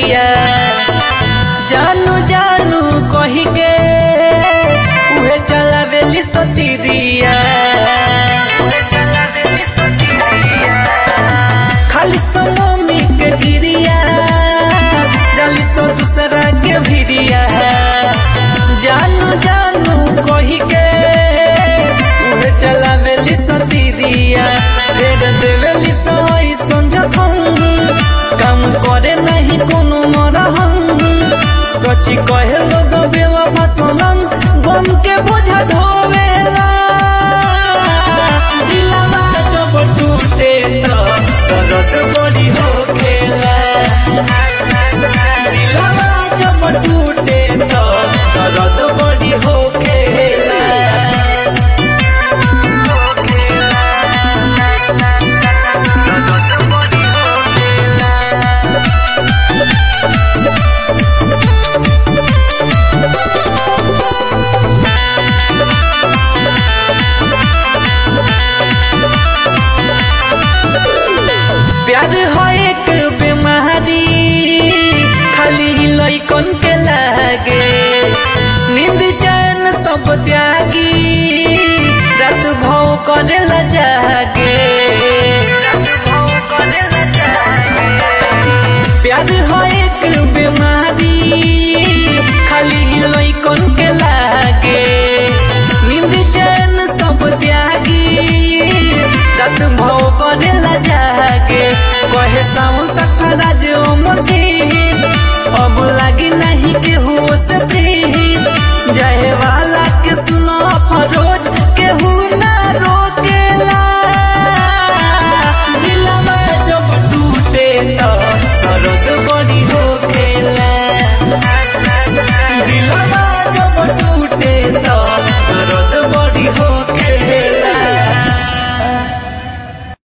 भिरिया जानू जानू कही के उहे चलावेली सतीरिया खाली सलोमी के गिरिया जली सो दूसरा के भिरिया जानू जानू कही के उहे चलावेली सतीरिया फेर देवेली सोई संजखन काम करे नहीं कोनो मरहन सची कहे लोग बेवफा सनम गम के बोझा ढोवेला दिलवा जब टूटे तो दर्द बड़ी होखेला दिलवा जब टूटे तो दर्द बड़ी होखेला प्यार है एक बीमारी खाली लइकन के लागे नींद चैन सब त्यागी रात भव करेला जागे प्यार है एक बीमारी खाली लइकन के लागे नींद चैन सब त्यागी रात भव करेला जागे कहे सावन सखरा जे अमर जी अब लागी नहीं के हो से प्रीत जाए वाला के सुनो फरो